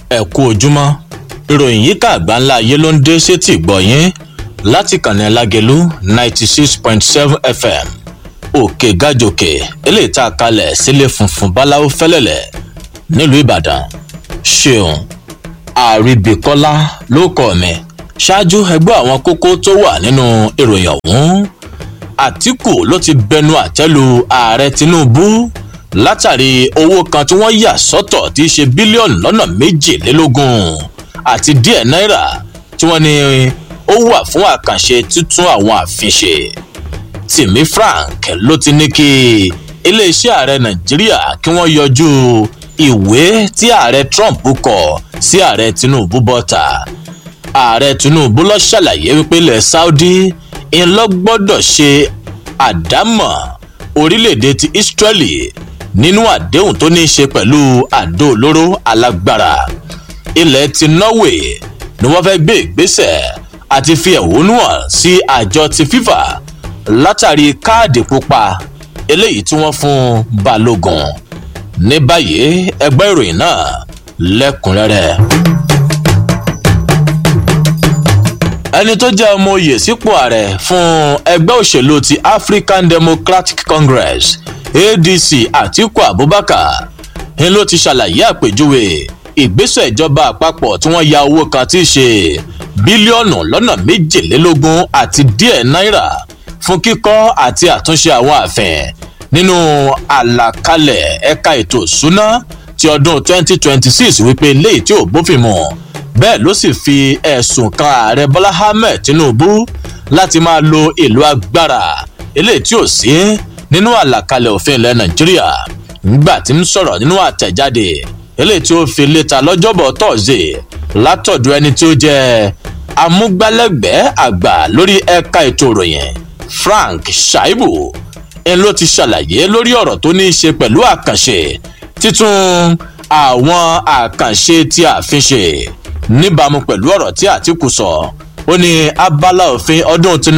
ẹ kú ojúmọ́ ìròyìn yìí ká àgbà ńlá ayé ló ń dé sétí ìgbọ̀nyín láti kànnì alágẹ̀lú ninety six point seven fm òkè gàjòkè eléyìí tá a kalẹ̀ sílé funfun báláwo fẹ́lẹ́lẹ̀ nílùú ìbàdàn ṣeun àríbìkọ́lá ló kọ́ mi ṣáájú ẹgbẹ́ àwọn kókó tó wà nínú ìròyìn ọ̀hún àtìkù ló ti bẹnu àtẹ́lu ààrẹ tinubu látàrí owó kan tí wọ́n yà sọ́tọ̀ tí í ṣe bílíọ̀nù lọ́nà méjìlélógún àti díẹ̀ náírà tí wọ́n ní ó wà fún àkànṣe títún àwọn àfin ṣe tìmí frank ló ti ní kí iléeṣẹ́ ààrẹ nàìjíríà kí wọ́n yọjú ìwé tí ààrẹ trump kọ sí ààrẹ tinubu bọ́ta ààrẹ tinubu lọ ṣàlàyé wípé ilẹ̀ saudi ń lọ gbọ́dọ̀ ṣe àdámọ̀ orílẹ̀-èdè ti israeli nínú àdéhùn tó ní í ṣe pẹ̀lú àdó olóró alágbára ilẹ̀ ti norway ni wọ́n fẹ́ gbé ìgbésẹ̀ àti fi ẹ̀hónú hàn sí àjọ ti fifa látàrí káàdì pupa eléyìí tí wọ́n fún balógun ní báyìí ẹgbẹ́ ìròyìn náà lẹ́kùnrẹ́rẹ́. ẹni tó jẹ́ ọmọ oyè sípò ààrẹ fún ẹgbẹ́ òṣèlú ti african democratic congress adc atiku abubakar ń ló ti ṣàlàyé àpèjúwe ìgbésẹ̀ ìjọba àpapọ̀ tí wọ́n ya owó kan tí í ṣe bílíọ̀nù lọ́nà méjìlélógún àti díẹ̀ náírà fún kíkọ́ àti àtúnṣe àwọn ààfin nínú àlàkalẹ̀ ẹ̀ka ètò ìṣúná ti ọdún 2026 wípé léyìí tí ò bófin mu bẹ́ẹ̀ ló sì fi ẹ̀sùn kan ààrẹ bọ́lá ahmed tinubu láti máa lo ìlú agbára eléyìí tí ò sí nínú àlàkalẹ̀ òfin ilẹ̀ nàìjíríà ńgbà tí ń sọ̀rọ̀ nínú àtẹ̀jáde eléyìí tí ó fi léta lọ́jọ́bọ̀ tọ́sídẹ̀ látọ̀dọ̀ ẹni tí ó jẹ́ amúgbálẹ́gbẹ̀ẹ́ àgbà lórí ẹ̀ka ètò ìròyìn frank shaibu ń ló ti ṣàlàyé lórí ọ̀rọ̀ tó ní í ṣe pẹ̀lú àkànṣe títún àwọn àkànṣe tí a fi ṣe níbàámu pẹ̀lú ọ̀rọ̀ tí àtìkù sọ ó ní abala òfin ọdún ti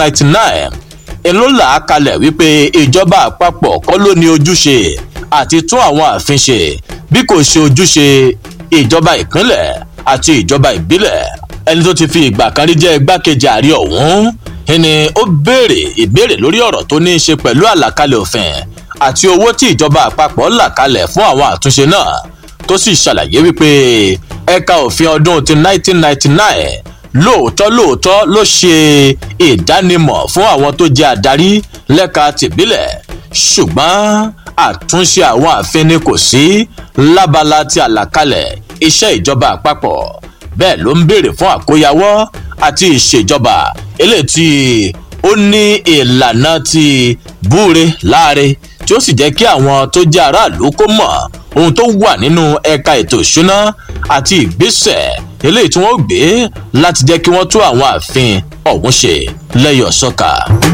1999 èló là á kalẹ̀ wípé ìjọba àpapọ̀ kọ́ ló ní ojúṣe àti tún àwọn ààfin ṣe bí kò ṣe ojúṣe ìjọba ìpínlẹ̀ àti ìjọba ìbílẹ̀ ẹni tó ti fi ìgbà kan rí jẹ́ igbákejì ààrẹ ọ̀hún ẹni ó béèrè ìbéèrè lórí ọ̀rọ̀ tó ní í ṣe pẹ̀lú àlàkalẹ̀ òfin àti owó tí ìjọba àpapọ̀ là kalẹ̀ fún àwọn àtúnṣe náà tó sì ṣàlàyé wípé ẹ̀ka òfin ọdún ti 1999 lóòótọ́ lóòótọ́ ló ṣe ìdánimọ̀ fún àwọn tó jẹ́ adarí lẹ́ka tìbílẹ̀ ṣùgbọ́n àtúnṣe àwọn àfin ni kò sí lábala ti àlàkalẹ̀ iṣẹ́ ìjọba àpapọ̀ bẹ́ẹ̀ ló ń béèrè fún àkóyawọ́ àti ìṣèjọba eléyìí tí ó ní ìlànà ti búre láre tí ó sì jẹ́ kí àwọn tó jẹ́ aráàlú kó mọ̀ ohun tó wà nínú ẹ̀ka ètò ìṣúná àti ìgbésẹ̀ eléyìí tí wọ́n gbé láti jẹ́ kí wọ́n tó àwọn ààfin ọ̀hún ṣe lẹ́yọ̀ sọ́ka.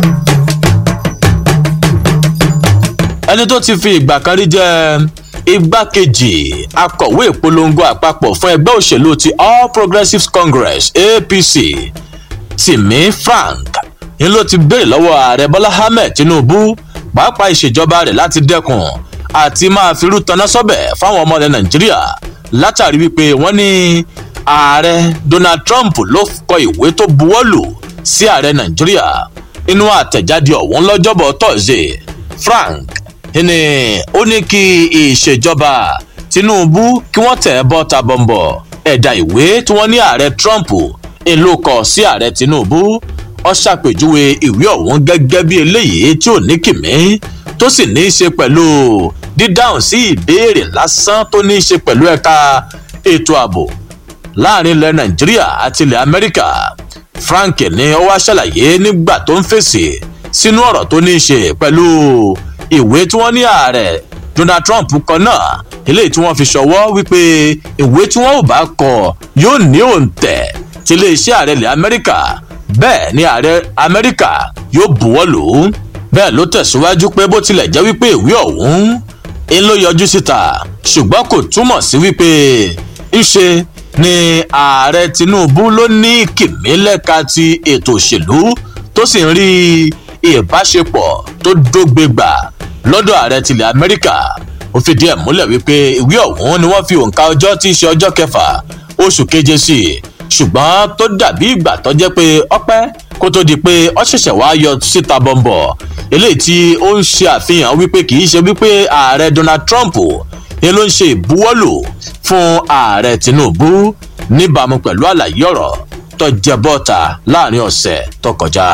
ẹni tó ti fi ìgbà kan rí jẹ́ igbákejì akọ̀wé ìpolongo àpapọ̀ fún ẹgbẹ́ òṣèlú ti all progressives congress apc tìmí frank ni ló ti béèrè lọ́wọ́ ààrẹ bọ́lá ahmed tinubu pàápàá ìṣèjọba rẹ̀ láti dẹ́kun àti máa firú taná sọ́bẹ̀ fáwọn ọmọ ilẹ̀ nàìjíríà látàrí wípé wọ́n ní ààrẹ donald trump ló kọ ìwé tó buwọ́lù sí ààrẹ nàìjíríà inú àtẹ̀jáde ọ̀hún lọ́jọ́bọ̀ tọ́sídẹ̀ẹ́ frank ni ó ní kí ìṣèjọba tinubu kí wọ́n tẹ̀ bọ́ ta bọ̀m̀bọ̀ ẹ̀dà ìwé tí wọ́n ní ààrẹ trump ń ló kọ sí ààrẹ tinubu ọ ṣàpèjúwe ìwé ọ̀hún gẹ́gẹ́ bí eléyìí tí ò ní kìmí tó sì ní í ṣe pẹ̀lú dídáhùn sí ìbéèrè lásán tó ní í ṣe pẹ̀lú ẹ̀ka ètò ààbò láàrin ilẹ̀ nàìjíríà àti ilẹ̀ amẹ́ríkà frank ní ó wá ṣàlàyé nígbà tó ń fèsì sínú ọ̀rọ̀ tó ní í ṣe pẹ̀lú ìwé tí wọ́n ní ààrẹ donald trump kan náà eléyìí tí wọ́n fi ṣọwọ́ wípé ìwé tí wọ́n ò bá kọ yóò ní òǹtẹ̀ tí iléeṣẹ́ ààrẹ ilẹ̀ amẹ́ríkà bẹ́ẹ̀ ni ààrẹ amẹ́ríkà yóò buwọ́ lò ó bẹ́ẹ̀ ló tẹ̀síwájú pé bó tilẹ̀ jẹ́ wípé ìwé ọ̀hún ń ló yọjú síta ṣùgbọ́n kò túmọ̀ sí wípé ńṣe ni ààrẹ tinubu ló ní kìmí lẹ́ka ti ètò òṣèlú tó sì ń rí ìbáṣepọ̀ tó dógbégbà lọ́dọ̀ ààrẹ tilẹ̀ amẹ́ríkà ó fìdí ẹ̀ múlẹ̀ wípé ìwé ọ̀hún ni wọ́n fi òǹkà ọjọ́ tí í ṣe ọjọ́ kẹfà oṣù keje sí i ṣùgbọ́n tó dàbí ìgbà tó jẹ́ pé ọpẹ́ kó tó di pé ọ ṣẹ̀ṣẹ̀ wá yọ síta bọ̀m̀bọ̀ eléyìí tí ó ń ṣe àfihàn wípé kì í ṣe wípé ààrẹ donald trump ni ló ń ṣe ìbuwọ́lù fún ààrẹ tinubu níbàámu pẹ̀lú àlàyé ọ̀rọ̀ tó jẹ bọ́ta láàrin ọ̀sẹ̀ tó kọjá.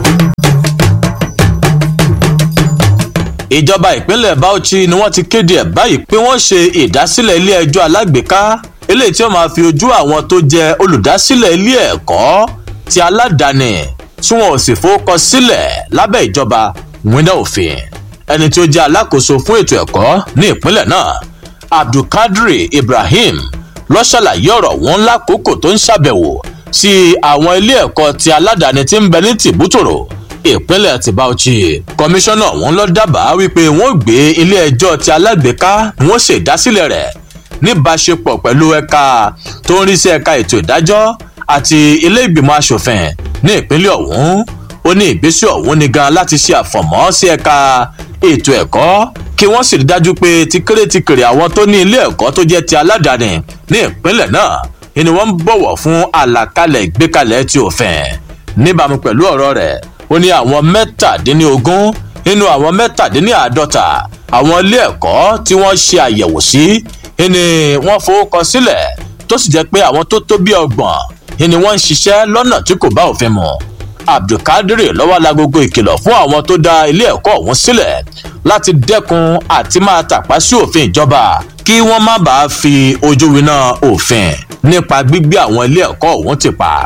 ìjọba ìpínlẹ̀ bauchi ni wọ́n ti kéde ẹ̀ báyìí pé wọ́n ṣe ìdásílẹ̀ ilé ẹjọ́ alágbèéká eléyìí tí wọ́n máa fi ojú àwọn tó jẹ́ olùdásílẹ̀ ilé ẹ̀kọ́ ti aládàáni tí wọn ò sì fowókọ sílẹ̀ lábẹ́ ìjọba wíńdà òfin ẹni tí ó jẹ́ alákòóso fún ètò ẹ̀kọ́ ní ìpínlẹ̀ náà abdulkadri ibrahim ló ṣàlàyé ọ̀rọ̀ wọn lákòókò tó ń ṣàbẹ̀wò sí àwọn ilé ẹ̀kọ́ ti aládàáni tí ń bẹ ní tìbútòrò ìpínlẹ̀ ti bauchi kọmíṣánná wọn lọ dábàá wípé wọn gbé ilé ẹjọ́ ti alágbèéká wọn ṣèdásílẹ̀ rẹ̀ níbáṣepọ̀ pẹ̀lú ẹ̀ka tó ń rí sí ẹ̀ka ètò ìdájọ́ àti ilé ìgbìmọ̀ asòfin ní ìpínlẹ̀ ọ̀hún ó ní ìgbésẹ̀ ọ̀hún ni gan láti ṣe àfọ̀mọ́ sí ẹ̀ka ètò ẹ̀kọ́ kí wọ́n sì rí dájú pé tíkéré tíkéré àwọn tó ní ilé ẹ̀kọ́ tó jẹ́ ti aládàáni ní ìpínlẹ̀ náà ni wọ́n ń bọ̀wọ̀ fún àlàkalẹ̀ ìgbékalẹ̀ ti òfin níbàámu pẹ̀lú ọ̀rọ̀ rẹ̀ ó ní àwọn mẹ́tàdínlógún nínú àwọn mẹ́tàdínláàádọ́ta àwọn ilé ẹ̀kọ́ tí wọ́n ṣe àyẹ̀wò sí ni wọ́n fowókọ sílẹ̀ tó sì jẹ́ pé àwọn tó tó bí ọgbọ̀n ni wọ́n ń ṣiṣẹ́ lọ́nà tí kò bá òfin mu abdulkadir lọ́wọ́ lagogo ìkìlọ̀ fún àwọn tó dá ilé ẹ̀kọ́ ọ̀hún sílẹ̀ láti dẹ́kun àti máa tàpá sí òfin ìjọba kí wọ́n má bàa fi ojú winá òfin nípa gbígbé àwọn ilé ẹ̀kọ́ ọ̀hún ti pa.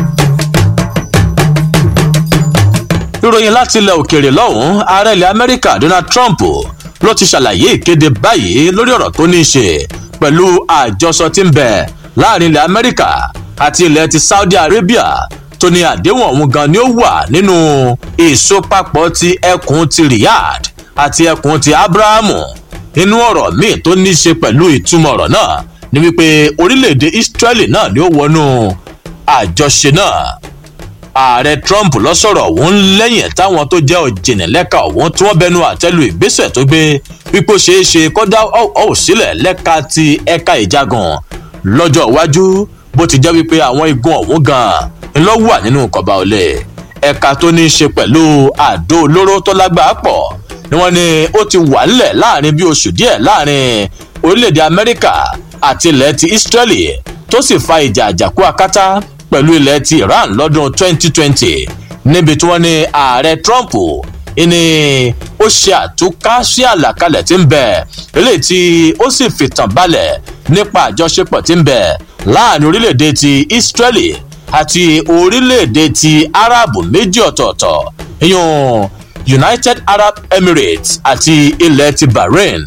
ìròyìn láti ilẹ̀ òkèèrè lọ́hùn-ún ààrẹ ilẹ̀ amẹ́ríkà donald trump ló ti ṣàlàyé ìkéde báyìí lórí ọ̀rọ̀ tó ní í ṣe pẹ̀lú àjọsọ tí ń bẹ láàrin ilẹ̀ amẹ́ríkà àti ilẹ̀ ti saudi arabia tó ní àdéhùn ọ̀hún gan ni ó wà nínú ìsopapọ̀ ti ẹkùn ti riyadh àti ẹkùn ti abrahamu inú ọ̀rọ̀ míì tó ní í ṣe pẹ̀lú ìtumọ̀ ọ̀rọ̀ náà ni wípé orílẹ̀-èdè israeli náà ni ó wọnú àjọṣe náà ààrẹ trump lọ sọ̀rọ̀ òun lẹ́yìn táwọn tó jẹ́ òjìnlẹ́ka òun tí wọ́n bẹnu àtẹ́lu ìgbésẹ̀ tó gbé wípé ó ṣeé ṣe kó dá ọ̀hún sílẹ̀ lẹ́ka ti ẹ̀ka ìjagun lọ́jọ́ iwájú bó ti jẹ́ wípé àwọn igun ọ̀hún gan-an ló wà nínú kọba olè ẹ̀ka tó ní í ṣe pẹ̀lú àdó olóró tó lágbàá pọ̀ ni wọ́n ní ó ti wà nílẹ̀ láàrin bí oṣù díẹ̀ láàrin orílẹ̀-èdè amẹ́ríkà àti ilẹ̀ ti israeli tó sì fa ìjà àjàkú akátá pẹ̀lú ilẹ̀ ti iran lọ́dún 2020 níbi tí wọ́n ní ààrẹ trump ní ó ṣe àtúká sí àlàkalẹ̀ tí ń bẹ eléyìí tí ó sì fìtàn balẹ̀ nípa àjọṣepọ̀ tí ń bẹ láàrin orílẹ̀-èdè ti israeli àti orílẹ̀-èdè ti arab méjì ọ̀tọ̀ọ̀tọ̀ ìyún united arab emirates àti ilẹ̀ ti bahrain.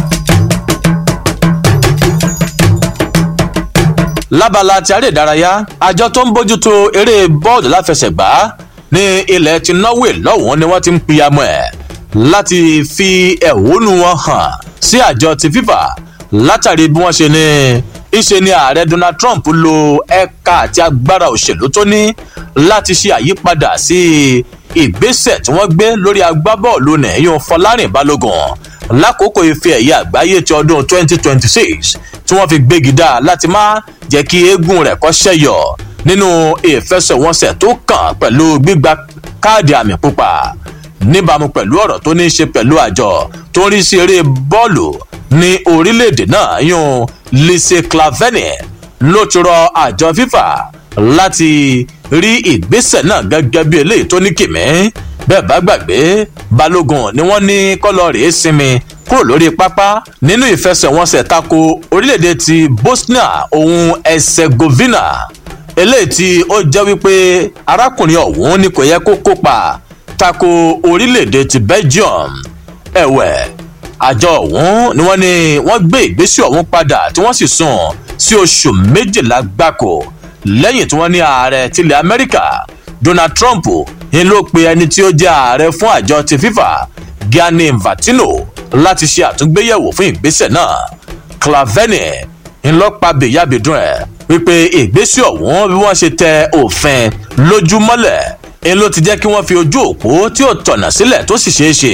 lábala ti aré ìdárayá àjọ tó ń bójútó eré bọ́ọ̀lù láfẹsẹ̀gbá ní ilẹ̀ ti norway lọ́wọ́n ni wọ́n ti ń piyamọ́ ẹ̀ láti fi ẹ̀hónú wọn hàn sí àjọ ti fifa látàrí bí wọ́n ṣe ní ìṣe ni ààrẹ donald trump lo ẹ̀ka àti agbára òṣèlú tó ní láti ṣe àyípadà sí ìgbésẹ̀ tí wọ́n gbé lórí agbábọ́ọ̀lù nìyẹn fọlárìn balógun lákòókò ife ẹ̀yẹ àgbáyé ti ọdún 2026 tí wọ́n fi gbégi dá láti má jẹ́ kí eégún rẹ̀ kọ́ ṣẹ́yọ̀ nínú ìfẹsẹ̀wọnsẹ̀ tó kàn pẹ̀lú gbígba káàdì àmì pupa níbàámu pẹ̀lú ọ̀rọ̀ tó ní í ṣe pẹ̀lú àjọ tó ń rí sí eré bọ́ọ̀lù ní orílẹ̀-èdè náà yún lise claveni ló ti rọ àjọ fifa láti rí ìgbésẹ̀ náà gẹ́gẹ́ bí eléyìí tó ní kìmí bẹ́ẹ̀ bá gbàgbé balógun ni wọ́n ní kọ́lọ́ rèé sinmi kúrò lórí pápá nínú ìfẹsẹ̀wọnsẹ̀ tako orílẹ̀-èdè ti bosnia ohun herzegovina eléyìí tí ó jẹ́ wípé arákùnrin ọ̀hún ni kò yẹ kó kópa tako orílẹ̀-èdè ti belgium ẹ̀wẹ̀ àjọ ọ̀hún ni wọ́n ní wọ́n gbé ìgbésẹ̀ ọ̀hún padà tí wọ́n sì sùn sí oṣù méjìlá gbáko lẹ́yìn tí wọ́n ní ààrẹ tilẹ̀ amẹ́ríkà donald trump ń ló pe ẹni tí ó jẹ́ ààrẹ fún àjọ ti fifa gianni infantino láti ṣe àtúngbéyẹ̀wò fún ìgbésẹ̀ náà claveni ń lọ pa bèyàbèdùn ẹ̀ wípé ìgbésẹ̀ ọ̀hún bí wọ́n ṣe tẹ òfin lójúmọ́lẹ̀ ń ló ti jẹ́ kí wọ́n fi ojú òpó tí ò tọ̀nà sílẹ̀ tó sì ṣeé ṣe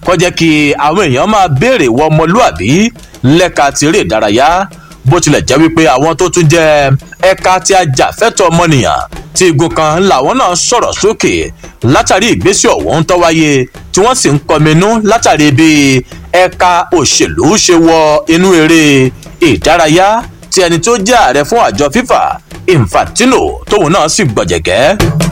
kó jẹ́ kí àwọn èèyàn máa béèrè wọ ọmọlúàbí lẹ́ka tiré ìdárayá bó tilẹ̀ jẹ́ wípé àwọn tó tún jẹ́ ẹ̀ka tí a jà fẹ́tọ̀ ọmọnìyàn tí igun kan làwọn náà sọ̀rọ̀ sókè látàrí ìgbésẹ̀ ọ̀hún tó wáyé tí wọ́n sì ń kọminú látàrí bí ẹ̀ka òṣèlú ṣe wọ inú eré ìdárayá tí ẹni tó jẹ́ ààrẹ fún àjọ fífà infantino tóun náà sì gbọ̀jẹ̀gẹ́.